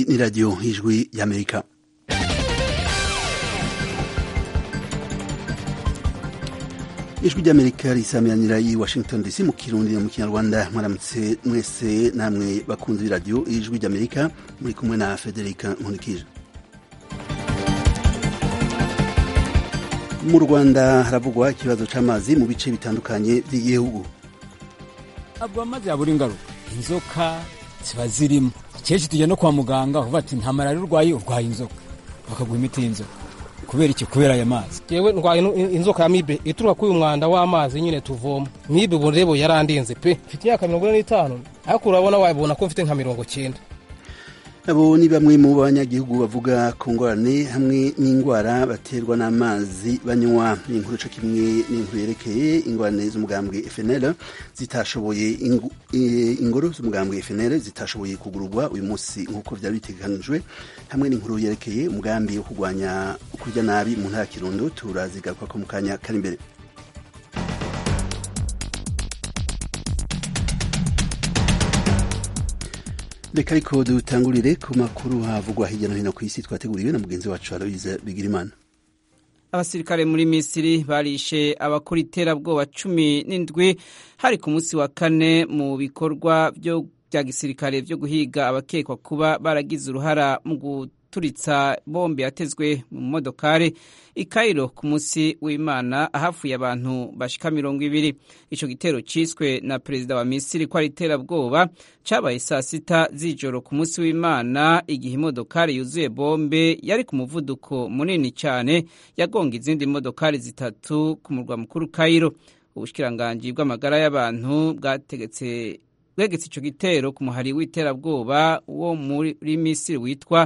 ni radiyo y'ijwi y'amerika ijwi ry'amerika risamiranira i washington dc mu kirundi no mu kinyarwanda mwaramutse mwese namwe bakunze iradiyo y'ijwi ry'amerika muri kumwe na federica nkunikije mu rwanda haravugwa ikibazo c'amazi mu bice bitandukanye vy'igihugu ntabwo amazi yabura ingaruka inzoka ziba zirimo kenshi tujya no kwa muganga uvuga ati nta malariya urwaye urwaye inzoka bakaguha imiti y'inzoka kubera iki kubera aya mazi yewe ndwaye inzoka ya mibe ituruka kuri uyu mwanda w'amazi nyine tuvoma mibe ubu rero yarandinze pe mfite imyaka mirongo ine n'itanu ariko urabona wabona ko mfite nka mirongo cyenda abo ni bamwe mu banyagihugu bavuga ku ngorane hamwe n'indwara baterwa n'amazi banywa ni inkuru co kimwe n'inkuru yerekeye ingorane z'umugambwe FNL zitashoboye ingoro z'umugambwe FNL zitashoboye kugururwa uyu munsi nk'uko vyari bitegekanijwe hamwe n'inkuru yerekeye umugambi wo kurwanya kurya nabi mu ntara Kirundo turazigaruka ko mu kanya kari imbere reka ariko dutangurire ku makuru havugwa hirya no hino ku isi twateguriwe na mugenzi wacu aloise bigirimana abasirikare muri misiri barishe abakora iterabwoba cumi n'indwi hari ku munsi wa kane mu bikorwa bya gisirikare byo guhiga abakekwa kuba baragize uruhara mu guturitsa bombe yatezwe mu modokari i Cairo ku munsi w'Imana ahafuye abantu bashika mirongo ibiri ico gitero ciswe na perezida wa Misiri ko ari iterabwoba cabaye saa sita z'ijoro ku munsi w'Imana igihe imodokari yuzuye bombe yari ku muvuduko munini cyane yagonga izindi modokari zitatu ku murwa mukuru Cairo ubushikiranganji bw'amagara y'abantu bwategetse bwegetse ico gitero ku muhari w'iterabwoba wo muri Misiri witwa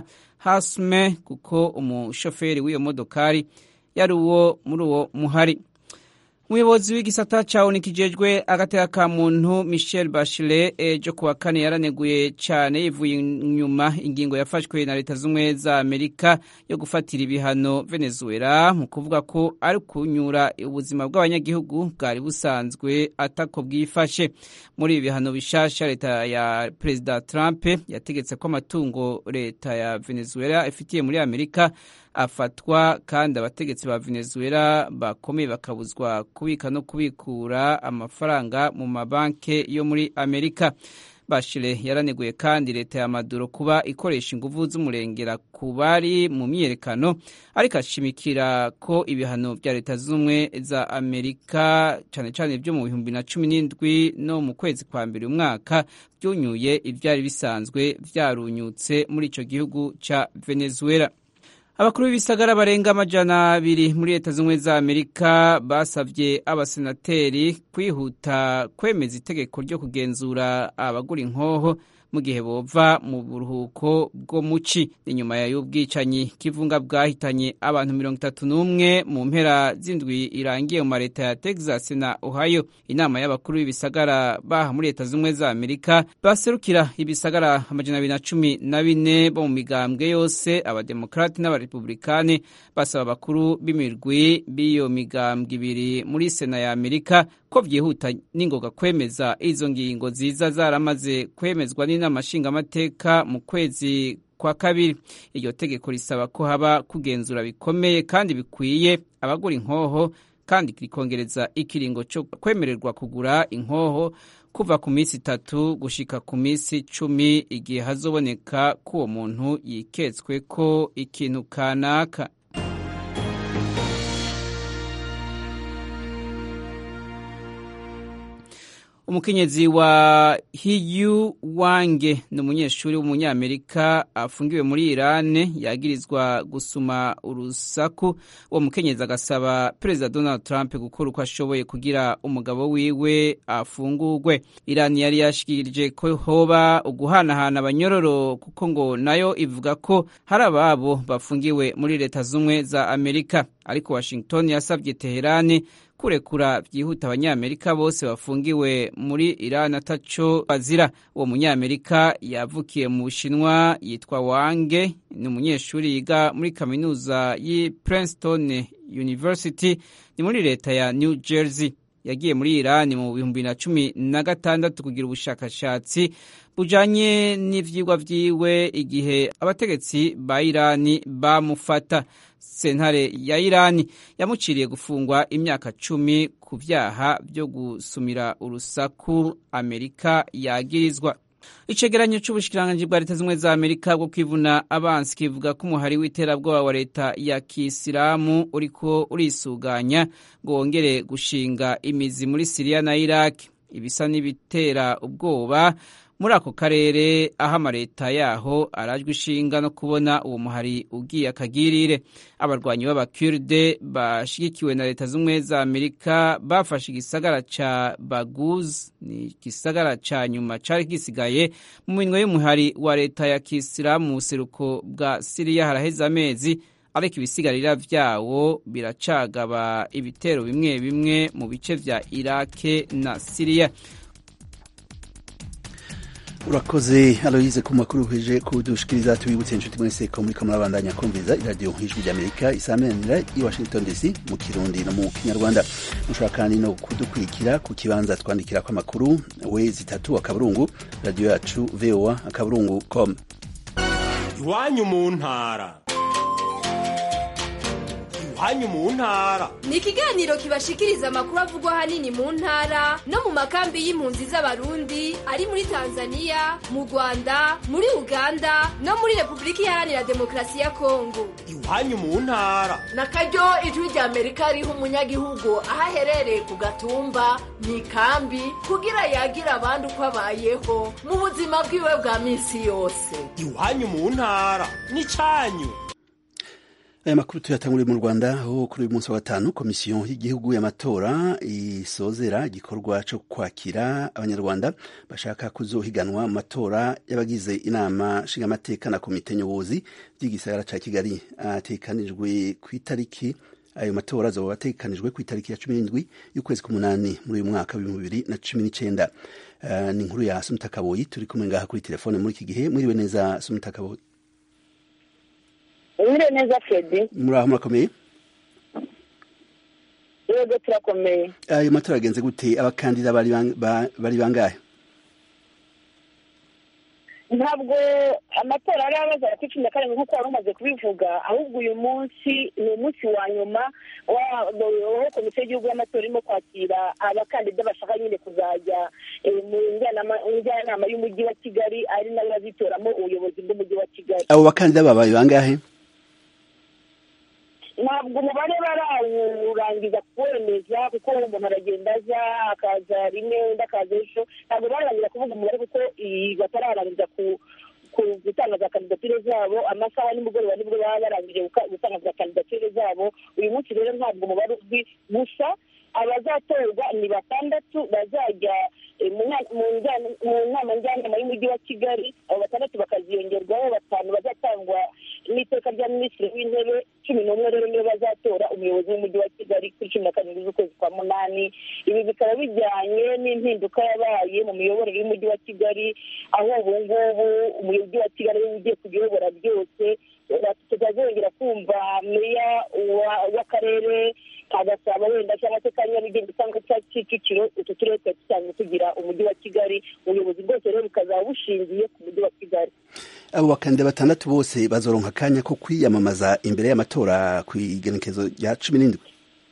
Hasme kuko umushoferi w'iyo modokari yari uwo muri uwo muhari umuyobozi w'igisata ca ONU kijejwe agateka ka muntu Michel Bachelet ejo kuwa kane yaraneguye cane yivuye inyuma ingingo yafashwe na leta z'ubumwe za Amerika yo gufatira ibihano Venezuela mu kuvuga ko ari kunyura ubuzima bw'abanyagihugu bwari busanzwe atako bwifashe muri ibi bihano bishasha leta ya Perezida Trump yategetse ko amatungo leta ya Venezuela ifitiye muri Amerika afatwa kandi abategetsi ba Venezuela bakomeye bakabuzwa kubika no kubikura amafaranga mu mabanki yo muri Amerika. Bashire yaraneguye kandi leta ya Maduro kuba ikoresha inguvu z'umurengera ku bari mu myiyerekano ariko ashimikira ko ibihano bya leta z'ubumwe za Amerika cyane cyane byo mu bihumbi na cumi n'indwi no mu kwezi kwa mbere umwaka byunyuye ibyari bisanzwe byarunyutse muri ico gihugu ca Venezuela. abakuru b'ibisagara barenga amajana abiri muri leta z'ubumwe za amerika basabye abasenateri kwihuta kwemeza itegeko ryo kugenzura abagura inkoho mu gihe bova mu buruhuko bwo muci inyuma y'ubwicanyi k'ivunga bwahitanye abantu mirongo itatu n'umwe mu mpera z'indwi irangiye mu mareta ya texas na ohio inama y'abakuru b'ibisagara baha muri leta z'ubumwe za amerika baserukira ibisagara amajana abiri na cumi na bine bo mu migambwe yose abademokrati n'abarepublikani basaba abakuru b'imirwi b'iyo migambwe ibiri muri sena ya amerika ko byihuta n'ingoga kwemeza izo ngingo ziza zaramaze kwemezwa n'inama nshingamateka mu kwezi kwa kabiri iryo tegeko risaba ko haba kugenzura bikomeye kandi bikwiye abagura inkoho kandi rikongereza ikiringo cyo kwemererwa kugura inkoho kuva ku minsi itatu gushika ku minsi cumi igihe hazoboneka ko uwo muntu yiketswe ko ikintu kanaka umukenyezi wa hiyu wange ni umunyeshuri w'umunyamerika afungiwe muri irani yagirizwa gusuma urusaku uwo mukenyezi agasaba perezida donald trump gukora uko ashoboye kugira umugabo wiwe afungurwe irani yari yashikirije ko hoba uguhanahana abanyororo kuko ngo nayo ivuga ko hari ababo bafungiwe muri leta z'ubumwe za amerika ariko washington yasabye teherani kurekura byihuta abanyamerika bose bafungiwe muri Iran ataco bazira uwo munyamerika yavukiye mu Bushinwa yitwa Wange ni umunyeshuri yiga muri kaminuza y'i Princeton University ni muri leta ya New Jersey yagiye muri irani mu bihumbi na cumi na gatandatu kugira ubushakashatsi bujanye n'ivyigwa vyiwe igihe abategetsi ba irani bamufata sentare ya irani yamuciriye gufungwa imyaka cumi ku vyaha vyo gusumira urusaku amerika yagirizwa icegeranyo c'ubushikiranganji bwa leta zimwe za amerika bwo kwivuna abansi kivuga ko umuhari w'iterabwoba wa leta ya kisilamu uriko urisuganya ngo wongere gushinga imizi muri siriya na iraki ibisa n'ibitera ubwoba muri ako karere aho amaleta yaho arajwe ishinga no kubona uwo muhari ugiye akagirire abarwanyi b'abakurde bashigikiwe na leta z'ubumwe za amerika bafashe igisagara ca baguz ni igisagara ca nyuma cari gisigaye mu minwe y'umuhari wa leta ya kisilamu mu buseruko bwa siriya haraheze amezi ariko ibisigarira vyawo biracagaba ibitero bimwe bimwe mu bice vya irake na siriya urakoze aloyize ku makuru uheje kudushikiriza tubibutse inshuti mwese ko muriko murabandanya kumviriza iradiyo ijwi ry'amerika isameranira i washington dc mu kirundi no mu kinyarwanda mushobora kandi no kudukurikira ku kibanza twandikira ko amakuru we zitatu akaburungu radiyo yacu voa akaburungu com iwanyu mu ntara iwanyu mu ntara ni ikiganiro kibashikiriza amakuru avugwa ahanini mu ntara no mu makambi y'impunzi z'abarundi ari muri tanzania mu rwanda muri uganda no muri repubulika iharanira demokarasi ya kongo iwanyu mu ntara na karyo ijwi rya amerika riha umunyagihugu aho aherereye ku gatumba mu ikambi kugira yagira abandi uko abayeho mu buzima bwiwe bwa minsi yose iwanyu mu ntara n'icyanyu aya makuru tuyatanguriye mu rwanda aho kuri uyu munsi wa gatanu komisiyo y'igihugu y'amatora isozera igikorwa cyo kwakira abanyarwanda bashaka kuzohiganwa mu matora y'abagize inama nshingamateka na komite nyobozi by'igisagara cya kigali atekanijwe ku itariki ayo matora azoba atekanijwe ku itariki ya cumi n'indwi y'ukwezi k'umunani muri uyu mwaka w'ibihumbi bibiri na cumi n'icyenda uh, ni inkuru ya sumuta kaboyi turi kumwe ngaha kuri telefone muri iki gihe mwiriwe neza sumuta kaboyi mwiriwe neza fredi muri aho murakomeye yego turakomeye ayo matora agenze gute abakandida bari bangahe ntabwo amatora ari abaza kuri cumi na karindwi nk'uko wari umaze kubivuga ahubwo uyu munsi ni umunsi wa nyuma aho komisiyo y'igihugu y'amatora irimo kwakira abakandida bashaka nyine kuzajya mu njyanama y'umujyi wa kigali ari nayo bazitoramo ubuyobozi bw'umujyi wa kigali abo bakandida babaye bangahe ntabwo umubare barawurangiza kuwemeza kuko umuntu aragenda aza akaza rimwe undi akaza ejo ntabwo bararangiza kuvuga umubare kuko batararangiza gutanga za kandidatire zabo amasaha nimugoroba nibwo baba barangije gutanga za kandidatire zabo uyu munsi rero ntabwo umubare uzwi gusa abazatorwa ni batandatu bazajya mu nama njyanama y'umujyi wa kigali abo batandatu bakaziyongerwaho batanu bazatangwa n'iteka rya minisitiri w'intebe cumi n'umwe rero niyo bazatora umuyobozi w'umujyi wa kigali kuri cumi na karindwi z'ukwezi kwa munani ibi bikaba bijyanye n'impinduka yabaye mu miyoborere y'umujyi wa kigali aho ubu ngubu umujyi wa kigali ariwe ugiye kuyobora byose tutazongera kumva meya w'akarere agasaba wenda cyangwa se ka nyarugenge cyangwa cya kicukiro utu turere twari dusanzwe tugira umujyi wa kigali ubuyobozi bwose rero bukazaba bushingiye ku mujyi wa kigali abo bakandida batandatu bose bazoronka akanya ko kwiyamamaza imbere y'amatora ku igenekezo rya cumi n'indwi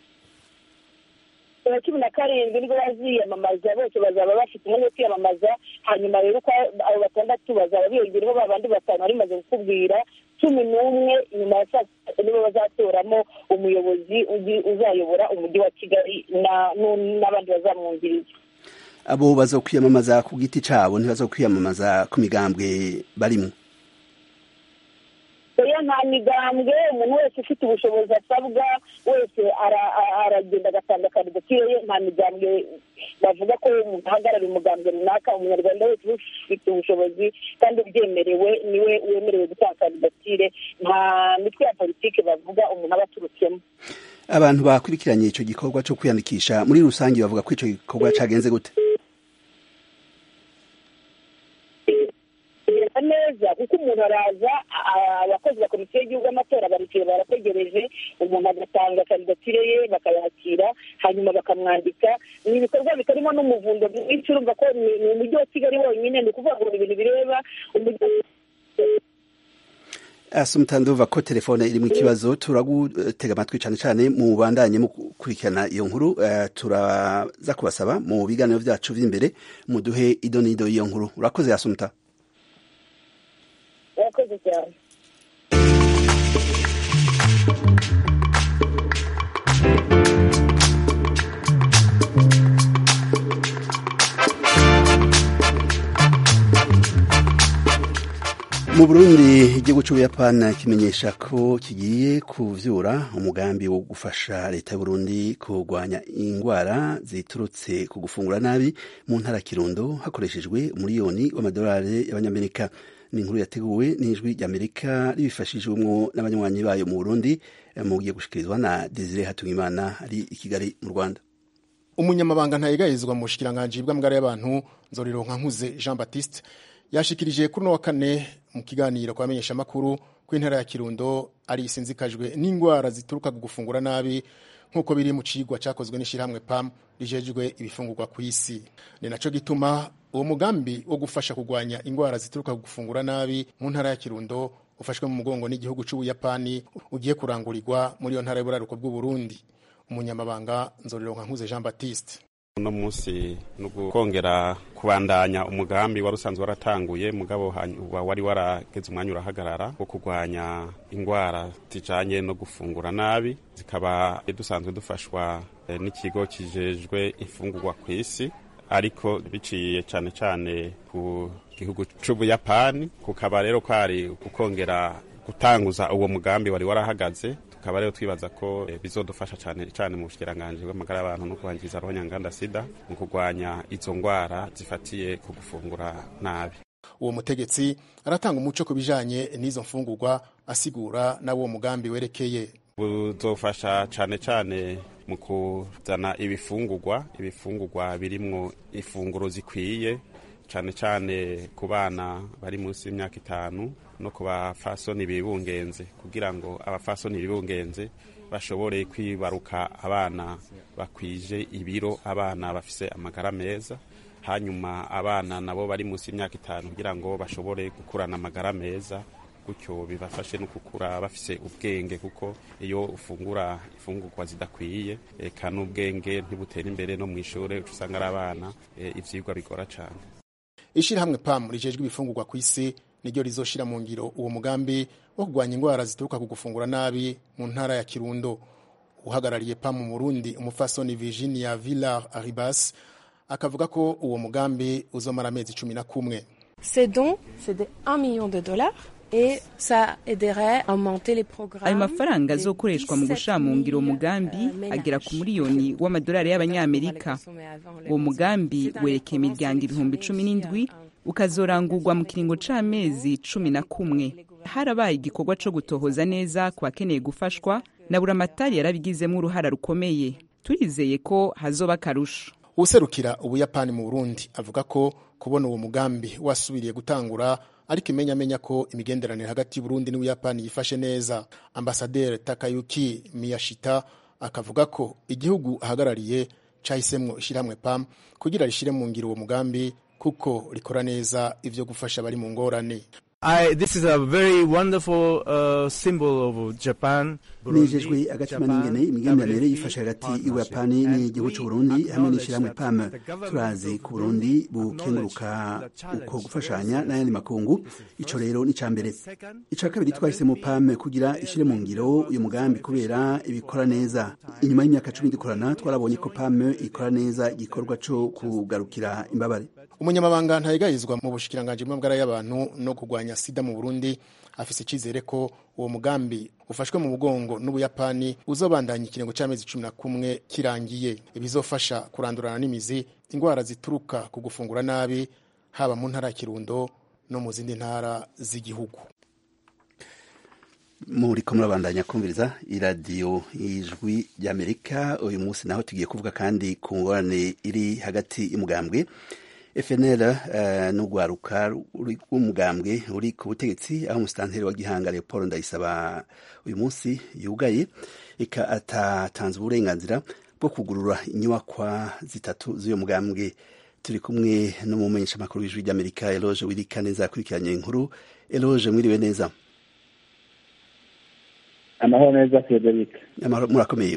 cumi na karindwi nibwo baziyamamaza bose bazaba bafite umwanya wo kwiyamamaza hanyuma rero uko abo batandatu bazaba biyongereho ba bandi batanu bari bamaze kukubwira cumi n'umwe nyuma ya saa sita nibo bazatoramo umuyobozi uzayobora umujyi wa kigali n'abandi bazamwungiriza abo bazokwiyamamaza ku giti cyabo ntibazokwiyamamaza ku migambwe barimo oya nta migambwe umuntu wese ufite ubushobozi asabwa wese aragenda agatanga kandidatire ye nta migambwe bavuga ko umuntu ahagarariye umugambwe runaka umunyarwanda wese ufite ubushobozi kandi ubyemerewe niwe wemerewe gutanga kandidatire nta mitwe ya politiki bavuga umuntu aba aturutsemo abantu bakurikiranye icyo gikorwa cyo kwiyandikisha muri rusange bavuga ko icyo gikorwa cyagenze gute kugenda neza neza kuko umuntu araza abakozi ba komisiyo y'igihugu y'amatora baricaye barategereje umuntu agatanga kandidatire ye bakayakira hanyuma bakamwandika ni ibikorwa bitarimo n'umuvundo mwinshi urumva ko ni umujyi wa kigali wonyine ni ukuvuga ngo ni ibintu bireba umujyi asumutanduva ko telefone irimo ikibazo turagutega amatwi cyane cyane mu bandanye mu gukurikirana iyo nkuru turaza kubasaba mu biganiro byacu by'imbere muduhe ido n'ido y'iyo nkuru urakoze asumuta urakoze cyane mu burundi igihugu cy'ubuyapani kimenyesha ko kigiye kuvyura umugambi wo gufasha leta y'uburundi kurwanya indwara ziturutse ku gufungura nabi mu ntara ya kirundo hakoreshejwe umuriyoni w'amadolari y'abanyamerika ni inkuru yateguwe n'ijwi ry'amerika ribifashijwemwo n'abanywanyi bayo mu burundi mu giye gushikirizwa na desire hatungimana ari i kigali mu rwanda umunyamabanga ntayegayezwa mu bushikiranganji bw'amagara y'abantu nzorironka nkuze jean baptiste yashikirije kuri no wa kane mu kiganiro kwa menyesha makuru ko intara ya Kirundo ari isinzikajwe n'indwara zituruka ku gufungura nabi nk'uko biri mu cigwa cyakozwe n'ishyirahamwe PAM rijejwe ibifungurwa ku isi ni naco gituma uwo mugambi wo gufasha kurwanya indwara zituruka ku gufungura nabi mu ntara ya Kirundo ufashwe mu mugongo n'igihugu c'Ubuyapani ugiye kurangurirwa muri iyo ntara y'uburaruko bw'u Burundi umunyamabanga nzorironka nkuze Jean Baptiste uno munsi ni ukongera kubandanya umugambi wari usanzwe waratanguye mugabo wari warageze umwanya urahagarara wo kurwanya indwara zijanye no gufungura nabi zikaba dusanzwe dufashwa n'ikigo kijejwe imfungurwa ku isi ariko biciye cyane cyane ku gihugu c'ubuyapani kukaba rero kwari gukongera gutanguza uwo mugambi wari warahagaze tukaba rero twibaza ko bizodufasha cyane cyane mu bushikiranganje bw'amagara y'abantu no kubangiza abanyanganda sida mu kurwanya izo ndwara zifatiye ku gufungura nabi uwo mutegetsi aratanga umuco ku bijanye n'izo mfungurwa asigura n'uwo mugambi werekeye buzofasha cyane cyane mu kuzana ibifungurwa ibifungurwa birimwo ifunguro zikwiye cyane cyane ku bana bari munsi y'imyaka itanu no ku bafasoni bibungenze kugira ngo abafasoni bibungenze bashobore kwibaruka abana bakwije ibiro abana bafise amagara meza hanyuma abana nabo bari munsi y'imyaka itanu kugira ngo bashobore gukurana amagara meza gutyo bibafashe no gukura bafise ubwenge kuko iyo ufungura ifungurwa zidakwiye eka n'ubwenge ntibutera imbere no mu ishuri usanga ari abana ivyigwa bigora cyane ishirahamwe PAM rijejwe ibifungurwa ku isi niryo rizoshira mu ngiro uwo mugambi wo kurwanya indwara zituruka ku gufungura nabi mu ntara ya Kirundo uhagarariye PAM mu Burundi umufasoni Virginia Villar Aribas akavuga ko uwo mugambi uzomara amezi cumi na kumwe Ces dons, c'est de 1 million de dollars et ça aiderait à augmenter les programmes. ayo mafaranga azokoreshwa mu gushira mu ngiro umugambi agera ku miliyoni w'amadolari y'abanyamerika uwo mugambi werekeye imiryango ibihumbi cumi n'indwi ukazorangurwa mu kiringo c'amezi cumi na kumwe harabaye igikorwa co gutohoza neza ku bakeneye gufashwa na buramatari yarabigizemo uruhara rukomeye turizeye ko hazoba akarusho userukira ubuyapani mu burundi avuga ko kubona uwo mugambi wasubiriye gutangura ariko imenyamenya ko imigenderanire hagati y'uburundi n'ubuyapani yifashe neza ambasaderi takayuki miyashita akavuga ko igihugu ahagarariye cahisemwo ishyirahamwe pam kugira rishire mu ngiro uwo mugambi kuko rikora neza ivyo gufasha abari mu ngorane I, this is a very wonderful uh, symbol of Japan. nejejwe agatima n'ingene imigenderanire yifashe hagati y'ubuyapani n'igihugu c'uburundi hamwe n'ishyirahamwe pam turazi ku burundi bukenguruka uko gufashanya n'ayandi makungu ico rero ni mbere ica kabiri twahisemo pam kugira ishire mu ngiro uyu mugambi kubera ibikora neza inyuma y'imyaka cumi dukorana twarabonye ko pam ikora neza igikorwa co kugarukira imbabare umunyamabanga ntayegayizwa mu bushikiranganji bw'amagara y'abantu no kurwanya sida mu burundi afise icizere ko uwo mugambi ufashwe mu mugongo n'ubuyapani uzobandanya ikiringo c'amezi cumi na kumwe kirangiye ibizofasha kurandurana n'imizi indwara zituruka ku gufungura nabi haba mu ntara ya kirundo no mu zindi ntara z'igihugu muriko murabandanya kumviriza iradiyo ijwi ry'amerika uyu munsi naho tugiye kuvuga kandi ku ngorane iri hagati y'umugambwe FNL uh, n'ugwaruka rw'umugambwe uri ku butegetsi aho umusitanteri wa Gihanga Leopold Ndayisaba uyu munsi yugaye eka atatanze uburenganzira bwo kugurura inyubakwa zitatu z'uyo mugambwe turi kumwe n'umumenyesha makuru w'ijwi ry'Amerika Eloge Wirika neza akurikiranye inkuru Eloge mwiriwe neza amahoro neza Frederic amahoro murakomeye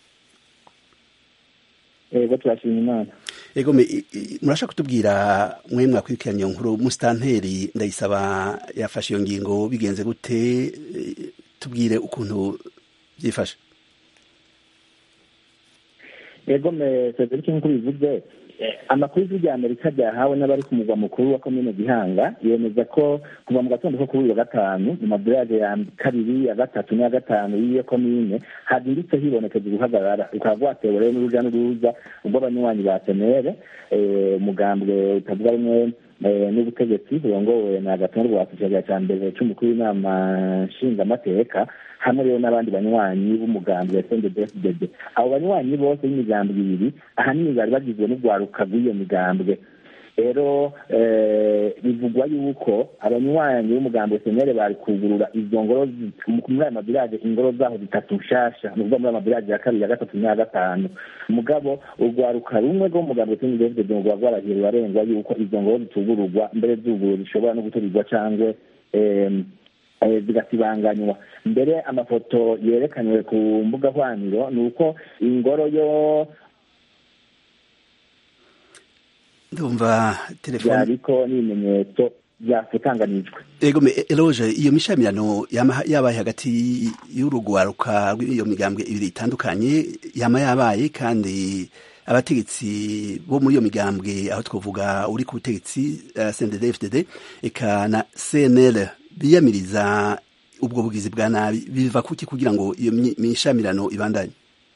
ego turashima imana ego murashaka kutubwira mwe mwakurikiranye iyo nkuru musitanteri ndayisaba yafashe iyo ngingo bigenze gute tubwire ukuntu byifashe ego me Frederic nk'uko bivuze amakuru y'ijwi rya amerika ryahawe n'abari ku mugwa mukuru wa komine gihanga yemeza ko kuva mu gatondo ko kuri uyu wa gatanu mu madorage ya kabiri ya gatatu n'iya gatanu y'iyo komine hazindutse hibonekeza uguhagarara rukaba rwatewe rero n'uruja n'uruza rw'abanywanyi ba senere umugambwe utavuga rumwe n'ubutegetsi burongowe na gatonde rwa kicagera cya mbere c'umukuru w'inama nshingamateka hamwe rero n'abandi banywanyi b'umugambi wa sndbfdd abo banywanyi bose b'imigambwe ibiri ahanini bari bagizwe n'urwaruka rw'iyo migambwe rero bivugwa yuko abanywanyi b'umugambi wa senere bari kugurura izo ngoro muri ayo mabirage ingoro zaho zitatu nshasha ni ukuvuga muri ayo mabirage ya kabiri ya gatatu n'iya gatanu mugabo urwaruka rumwe rwo mu mugambi wa sndbfdd ngo rwarahiye rurarengwa yuko izo ngoro zitugururwa mbere zuguru zishobora no guturirwa cyangwa zigasibanganywa mbere amafoto yerekanywe ku mbuga hwaniro ni uko ingoro yo ndumva telefone yariko n'ibimenyetso byafutanganijwe ego eloge iyo mishamirano yabaye hagati y'urugwaruka rw'iyo migambwe ibiri itandukanye yama yabaye kandi abategetsi bo muri iyo migambwe aho twavuga uri ku butegetsi uh, CNDD-FDD eka na CNL biyamiriza ubwo bugizi bwa nabi biva kuki kugira ngo iyo mishamirano ibandanye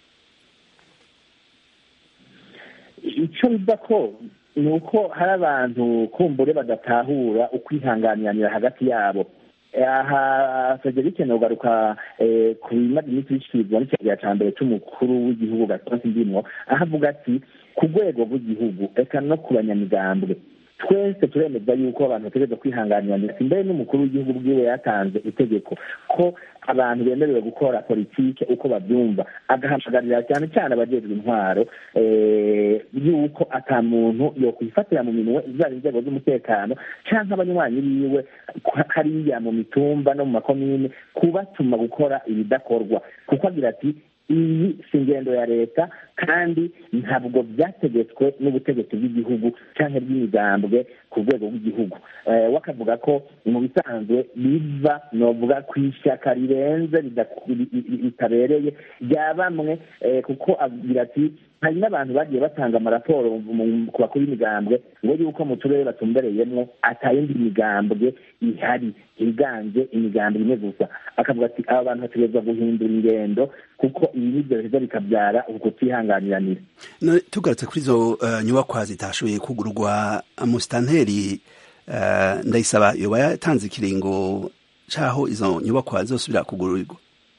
icyo biva ko ni uko hari abantu kumbure badatahura ukwihanganiranira hagati yabo aha frederic nogaruka ku bimaze iminsi bishyikirizwa n'ikigega cya mbere cy'umukuru w'igihugu gatonsi ndimwo aho avuga ati ku rwego rw'igihugu reka no ku banyamigambwe twese turemeza yuko abantu bategereza kwihanganira mbere n'umukuru w'igihugu bwiwe yatanze itegeko ko abantu bemerewe gukora politike uko babyumva agahamagarira cyane cyane abajejwe intwaro yuko ata muntu yokwifatira mu minwe zaba inzego z'umutekano cyangwa abanywanyi biwe hariya mu mitumba no mu makomine kubatuma gukora ibidakorwa kuko agira ati iyi si ingendo ya leta kandi ntabwo byategetswe n'ubutegetsi bw'igihugu cyangwa bw'imigambwe ku rwego rw'igihugu we akavuga ko mu bisanzwe biva novuga ku ishyaka rirenze ritabereye rya bamwe kuko agira ati hari n'abantu bagiye batanga amaraporo ku bakuru b'imigambwe ngo yuko mu turere batumbereyemo atayindi migambwe ihari higanje imigambwe imwe gusa akavuga ati aba bantu bategerezwa guhindura ingendo kuko ibi nibyo biheza bikabyara ukutihanganiranira tugarutse kuri izo nyubakwa zitashoboye kugurwa musitanteri ndayisaba yoba yatanze ikiringo c'aho izo nyubakwa zosubira kugururirwa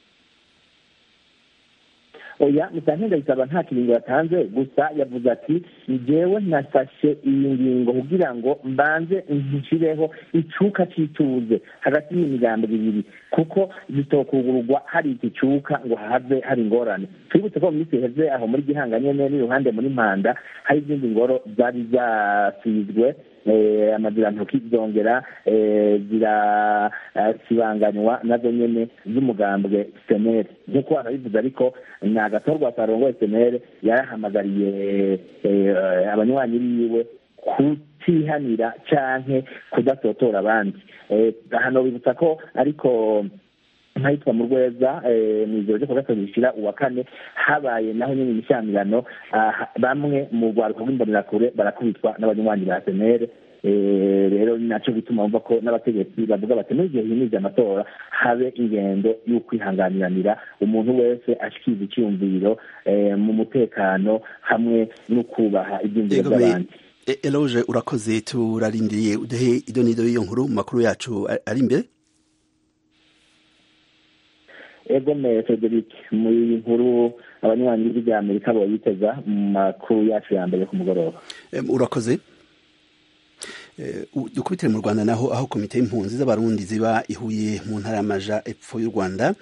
oya musitanteri ndayisaba nta kiringo yatanze gusa yavuze ati njyewe nafashe iyi ngingo kugira ngo mbanze nshireho icuka c'ituze hagati y'imigambo ibiri kuko zitokugururwa hari iki cuka ngo have hari ingorane twibutse ko mu minsi iheze aho muri gihanga nyene n'iruhande muri mpanda hari izindi ngoro zari zasizwe amazirantoki zongera zirasibanganywa nazo nyene z'umugambwe senere nk'uko wanabivuze ariko ni agatorwa karongoye senere yarahamagariye abanywanyi biwe kutihanira canke kudasotora abandi hano bibutsa ko ariko nkayitwa mu rweza mu ijoro ryo kuwa gatatu rishira uwa kane habaye naho nyine imishyamirano bamwe mu rwaruka rw'imbonerakure barakubitwa n'abanywanyi ba senere rero ni nacyo gituma bumva ko n'abategetsi bavuga bati muri igihe himirije amatora habe ingendo y'ukwihanganiranira umuntu wese ashikiriza icyumviro mu mutekano hamwe no kubaha ibyumviro by'abandi eloge urakoze turarindiriye uduhe idonido y'iyo nkuru mu makuru yacu ari imbere egome frederic muri nkuru abanywanyi b'ijwi rya amerika boyiteza mu makuru yacu ya mbere ku mugoroba urakoze dukubitire mu rwanda naho aho komite y'impunzi z'abarundi ziba ihuye mu ntara y'amaja epfo y'u rwanda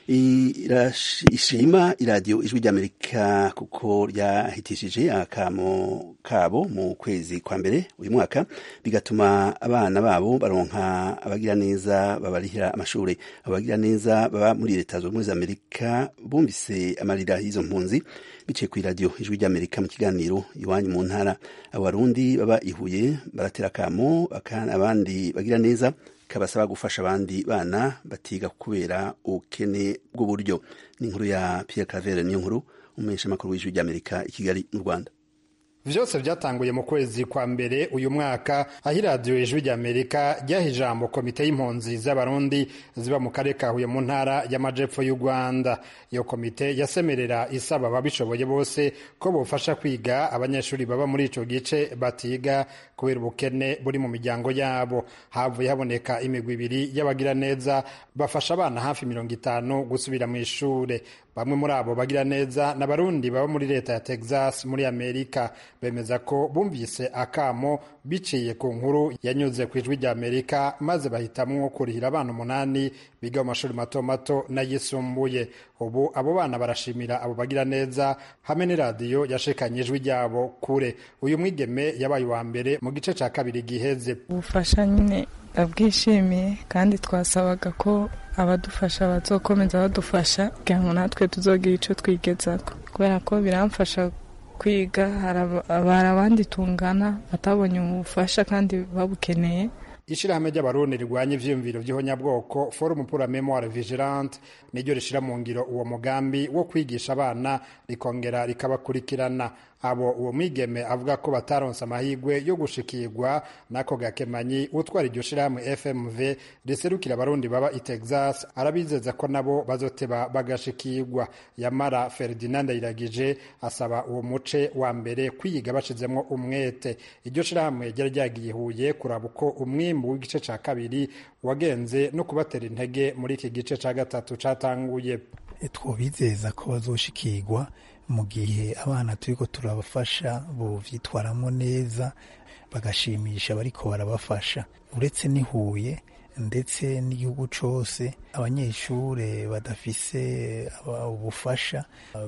ishima iradiyo ijwi ry'amerika kuko ryahitishije akamo kabo mu kwezi kwa mbere uyu mwaka bigatuma abana babo baronka abagira neza babarihira amashuri abagira neza baba muri leta zunze ubumwe za amerika bumvise amarira y'izo mpunzi biciye ku iradiyo ijwi ry'amerika mu kiganiro iwanyu mu ntara abarundi baba ihuye baratera akamo abandi bagira neza kabasaba gufasha abandi bana batiga kubera ubukene bw'uburyo ni inkuru ya Pierre Claver niyo nkuru umumenyesha makuru w'ijwi ry'Amerika i Kigali mu Rwanda vyose vyatanguye mu kwezi kwa mbere uyu mwaka aho iradiyo ijwi ry'amerika ryaha ijambo komite y'impunzi z'abarundi ziba mu karere ka huye mu ntara y'amajepfo y'u rwanda iyo komite yasemerera isaba ababishoboye bose ko bofasha kwiga abanyeshuri baba muri ico gice batiga kubera ubukene buri mu miryango yabo havuye haboneka imigwi ibiri y'abagira neza bafasha abana hafi mirongo itanu gusubira mu ishure bamwe muri abo bagira neza n'abarundi baba muri leta ya texas muri amerika bemeza ko bumvise akamo biciye ku nkuru yanyuze ku ijwi rya amerika maze bahitamwo kurihira abana umunani biga mu mashuri mato mato n'ayisumbuye ubu abo bana barashimira abo bagira neza hamwe n'iradiyo yashikanye ijwi ryabo kure uyu mwigeme yabaye uwa mbere mu gice cya kabiri giheze ubufasha nyine ndabwishimiye kandi twasabaga ko abadufasha bazokomeza badufasha kugira ngo natwe tuzogira icyo twigezaho kubera ko biramfasha kwiga hari abandi tungana batabonye ubufasha kandi babukeneye ishirahamwe ry'abarundi rirwanya ivyiyumviro vy'ihonyabwoko forum pour la memoire vigilante niryo rishira mu ngiro uwo mugambi wo kwigisha abana rikongera rikabakurikirana abo uwo mwigeme avuga ko bataronse amahirwe yo gushikirwa n'ako gakemanyi utwara iryo shirahamwe fmv riserukira abarundi baba i texas arabizeza ko nabo bazoteba bagashikirwa yamara ferdinand ayiragije asaba uwo muce wa mbere kwiga bashizemwo umwete iryo shirahamwe ryari ryagiye huye kuraba uko umwimbu w'igice ca kabiri wagenze no kubatera intege muri iki gice ca gatatu catanguye twobizeza ko bazoshikirwa mu gihe abana turiko turabafasha bovyitwaramwo neza bagashimisha bariko barabafasha uretse n'ihuye ndetse n'igihugu cose abanyeshure badafise ubufasha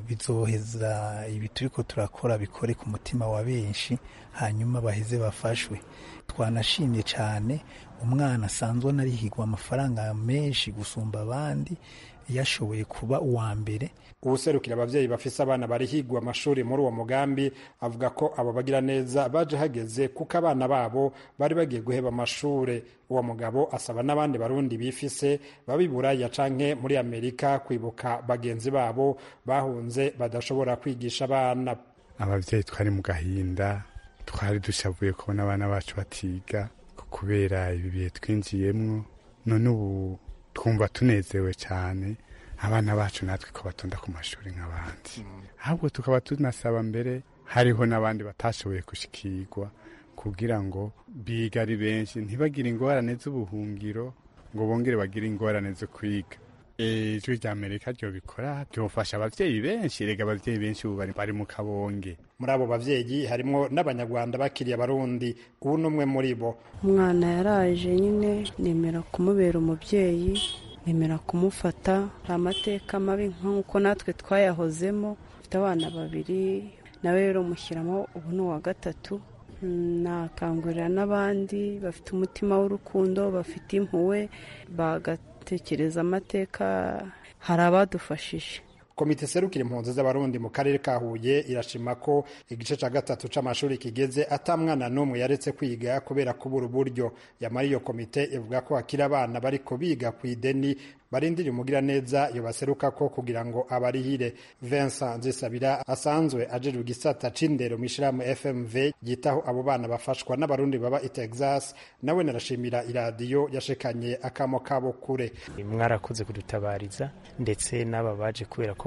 bizoheza ibi turiko turakora bikore ku mutima wa benshi hanyuma baheze bafashwe twanashimye cane umwana asanzwe anarihigwa amafaranga menshi gusumba abandi yashoboye kuba uwa mbere uwuserukira abavyeyi bafise abana barihigwa amashuri muri uwo mugambi avuga ko abo bagira neza baje hageze kuko abana babo bari bagiye guheba amashure uwo mugabo asaba n'abandi barundi bifise baba buraya canke muri amerika kwibuka bagenzi babo bahunze badashobora kwigisha abana abavyeyi twari mu gahinda twari dushavuye kubona abana bacu batiga kubera ibi bihe twinjiyemwo none ubu twumva tunezewe cyane abana bacu natwe ko batonda ku mashuri nk'abandi ahubwo tukaba tunasaba mbere hariho n'abandi batashoboye gushikirwa kugira ngo biga ari benshi ntibagire ingorane z'ubuhungiro ngo bongere bagire ingorane zo kwiga ijwi rya amerika ryo bikora ryofasha abavyeyi benshi rega abavyeyi benshi ubu bari mu kabonge muri abo bavyeyi harimwo n'abanyarwanda bakiriye abarundi ubu n'umwe muri bo umwana yaraje nyine nemera kumubera umubyeyi nemera kumufata hari amateka mabi nk'uko natwe twayahozemo mfite abana babiri nawe rero mushyiramo ubu ni uwa gatatu nakangurira n'abandi bafite umutima w'urukundo bafite impuhwe bagatekereza amateka hari abadufashije komite serukira impunzi z'abarundi mu karere ka huye irashima ko igice cya gatatu c'amashuri kigeze ata mwana n'umwe yaretse kwiga kubera kubura uburyo yamara iyo komite ivuga ko hakiri abana bariko biga ku ideni barindira umugira neza iyo baseruka ko kugira ngo abarihire Vincent Nzisabira asanzwe ajejwe igisata c'indero mw'ishirahamwe FMV yitaho abo bana bafashwa n'abarundi baba i Texas nawe narashimira iradiyo yashekanye akamo kabo kure mwarakoze kudutabariza ndetse n'aba baje kubera ko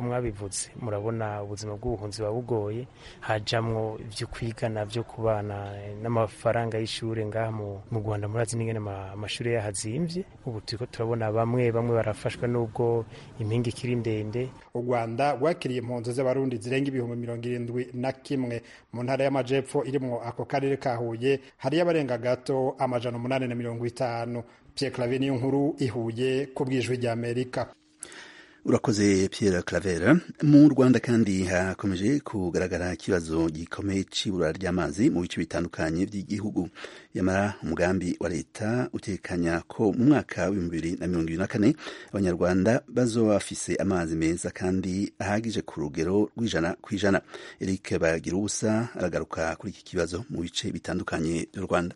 nk'uko mwabivuze murabona ubuzima bw'ubuhunzi buba bugoye hajamwo ibyo kwiga nabyo ku bana n'amafaranga y'ishuri ngaha mu rwanda murazi n'ingene amashuri yahazimvye ubu turiko turabona bamwe bamwe barafashwa n'ubwo impinga ikiri ndende u rwanda rwakiriye impunzi z'abarundi zirenga ibihumbi mirongo irindwi na kimwe mu ntara y'amajepfo irimwo ako karere ka huye hariyo abarenga gato amajana umunani na mirongo itanu pierre clave niyo nkuru ihuye ku bwijwi ry'amerika urakoze Pierre Claver mu Rwanda kandi hakomeje kugaragara ikibazo gikomeye c'ibura ry'amazi mu bice bitandukanye by'igihugu yamara umugambi wa leta utekanya ko mu mwaka w'ibihumbi bibiri na mirongo ibiri na kane abanyarwanda bazoba bafise amazi meza kandi ahagije ku rugero rw'ijana ku ijana Eric Bagira ubusa aragaruka kuri iki kibazo mu bice bitandukanye by'u Rwanda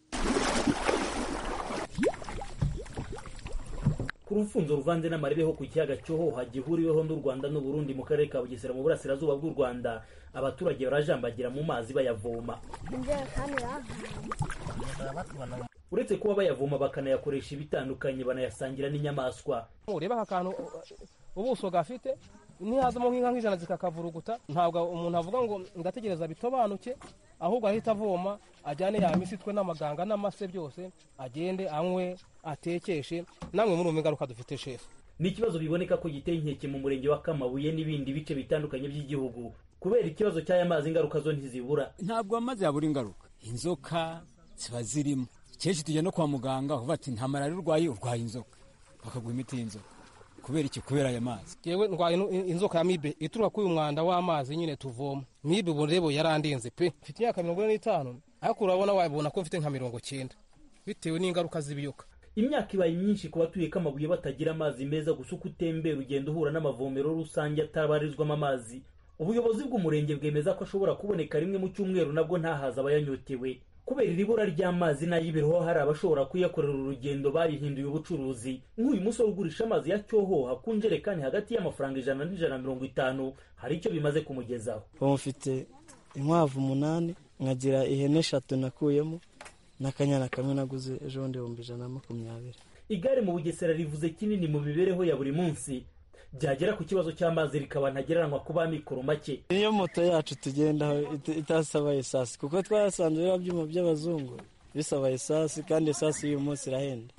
ku rufunzo ruvanze n'amarebeho ku kiyaga cyohoha gihuriweho n'u rwanda n'uburundi mu karere ka bugesera mu burasirazuba bw'u rwanda abaturage barajambagira mu mazi bayavoma uretse kuba bayavoma bakanayakoresha ibitandukanye banayasangira n'inyamaswa ureba aka kantu ubuso gafite ntihazamo nk'inka nk'ijana zikakavuruguta ntabwo umuntu avuga ngo ndategereza bitobanuke ahubwo ahita avoma ajyane ya misi twe n'amaganga n'amase byose agende anywe atekeshe namwe muri ubu ingaruka dufite shefu ni ikibazo biboneka ko giteye inkeke mu murenge wa kamabuye n'ibindi bice bitandukanye by'igihugu kubera ikibazo cy'aya mazi ingaruka zo ntizibura ntabwo amazi yabura ingaruka inzoka ziba zirimo kenshi tujya no kwa muganga uvuga ati nta malariya urwaye urwaye inzoka bakaguha imiti y'inzoka kubera iki kubera aya mazi yewe ndwaye inzoka ya mibe ituruka kuri uyu mwanda w'amazi nyine tuvoma mibe ubu rero yarandinze pe mfite imyaka mirongo ine n'itanu ariko urabona wabona ko mfite nka mirongo cyenda bitewe n'ingaruka z'ibiyoka imyaka ibaye myinshi ku batuye kamabuye batagira amazi meza gusa uko utembera ugenda uhura n'amavomero rusange atabarizwamo amazi ubuyobozi bw'umurenge bwemeza ko ashobora kuboneka rimwe mu cyumweru nabwo ntahaza abayanyotewe kubera iri bura ry'amazi n'ay'ibiroho hari abashobora kuyakorera urugendo babihinduye ubucuruzi nk'uyu musore ugurisha amazi ya cyohoha ku njerekani hagati y'amafaranga ijana n'ijana na mirongo itanu hari icyo bimaze kumugezaho ubu mfite inkwavu umunani nkagira ihene eshatu nakuyemo n'akanyana kamwe naguze ejo bundi ibihumbi ijana na makumyabiri igare mu bugesera rivuze kinini mu mibereho ya buri munsi byagera ku kibazo cy'amazi rikaba ntagereranywa ku b'amikoro make niyo moto yacu tugendaho itasaba esasi kuko twasanze biriya byuma by'abazungu bisaba esasi kandi esasi y'uyu munsi irahenda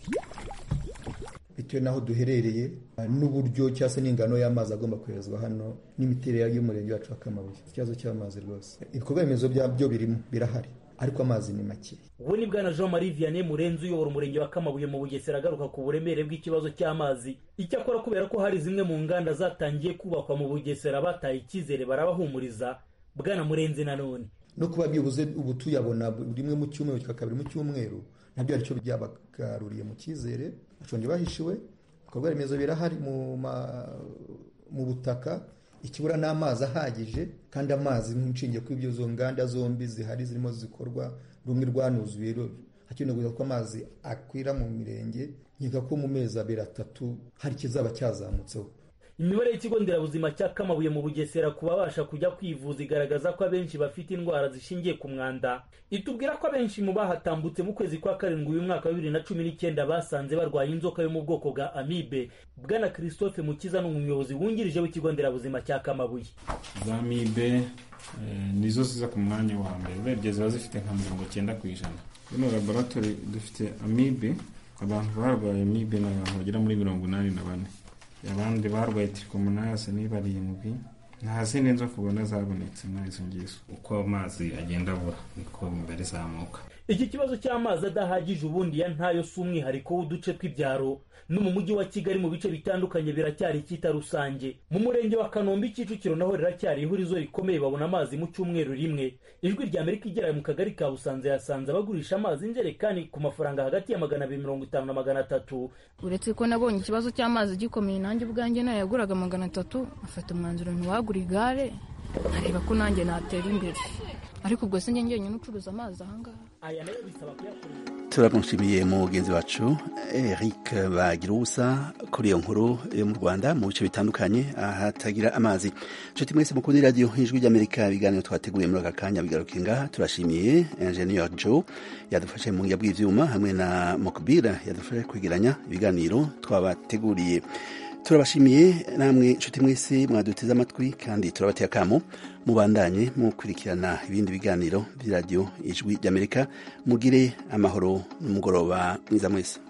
bitewe n'aho duherereye n'uburyo cyangwa se n'ingano y'amazi agomba koherezwa hano n'imiterere y'umurenge wacu wa kamabuye ikibazo cy'amazi rwose ibikorwa remezo byo birimo birahari ariko amazi ni make ubu ni bwana jean marie vianney murenzi uyobora umurenge wa kamabuye mu bugesera agaruka ku buremere bw'ikibazo cy'amazi icyakora kubera ko hari zimwe mu nganda zatangiye kubakwa mu bugesera bataye icyizere barabahumuriza bwana murenzi nanone no kuba byibuze ubu tuyabona rimwe mu cyumweru kabiri mu cyumweru nabyo aricyo byabagaruriye mu cyizere bashonje bahishiwe ibikorwa remezo birahari mu butaka ikibura n'amazi ahagije kandi amazi nk'inshinge kuri ibyo zo nganda zombi zihari zirimo zikorwa rumwe rwanuzuye hakenewe ko amazi akwira mu mirenge nkeka ko mu mezi abiri atatu hari ikizaba cyazamutseho imibare y'ikigo nderabuzima cya kamabuye mu bugesera ku babasha kujya kwivuza igaragaza ko abenshi bafite indwara zishingiye ku mwanda itubwira ko abenshi mu bahatambutse mu kwezi kwa karindwi uyu mwaka wa bibiri na cumi n'icyenda basanze barwaye inzoka yo mu bwoko bwa amibe bwana christophe mukiza ni umuyobozi wungirije w'ikigo nderabuzima cya kamabuye za amibe nizo ziza ku mwanya wa mbere urebye ziba zifite nka mirongo cyenda ku ijana ino laboratori dufite amibe abantu barwaye amibe ni abantu bagera muri mirongo inani na bane abandi barwaye tirikomonasi ni barindwi nta zindi nzoka ubona zabonetse muri izo ngizo uko amazi agenda abura niko imibare izamuka iki kibazo cy'amazi adahagije ubundi ya ntayo si umwihariko w'uduce tw'ibyaro no mu mujyi wa kigali mu bice bitandukanye biracyari icyita rusange mu murenge wa kanombe kicukiro naho riracyari ihurizo rikomeye babona amazi mu cyumweru rimwe ijwi rya amerika igera mu kagari ka busanze yasanze abagurisha amazi injerekani ku mafaranga hagati ya magana abiri mirongo itanu na magana atatu uretse ko nabonye ikibazo cy'amazi gikomeye nanjye ubwanjye nayo yaguraga magana atatu afata umwanzuro ntiwagura igare nkareba ko nanjye natera imbere ariko ubwo sinjye njyenyine ucuruza amazi ahangaha aya nayo bisaba kuyakoresha turamushimiye mugenzi wacu eric bagira ubusa kuri iyo nkuru yo mu rwanda mu bice bitandukanye ahatagira amazi nshuti mwese mukunda radiyo ijwi ry'amerika ibiganiro twateguye muri aka kanya bigaruka ngaha turashimiye enjeniyeri joe yadufashe mu bw'ibyuma hamwe na mokubira yadufashe kwegeranya ibiganiro twabateguriye turabashimiye namwe nshuti mwese mwaduteze amatwi kandi turabateye akamo mubandanye mukurikirana ibindi biganiro by'iradiyo ijwi ry'amerika mugire amahoro n'umugoroba mwiza mwese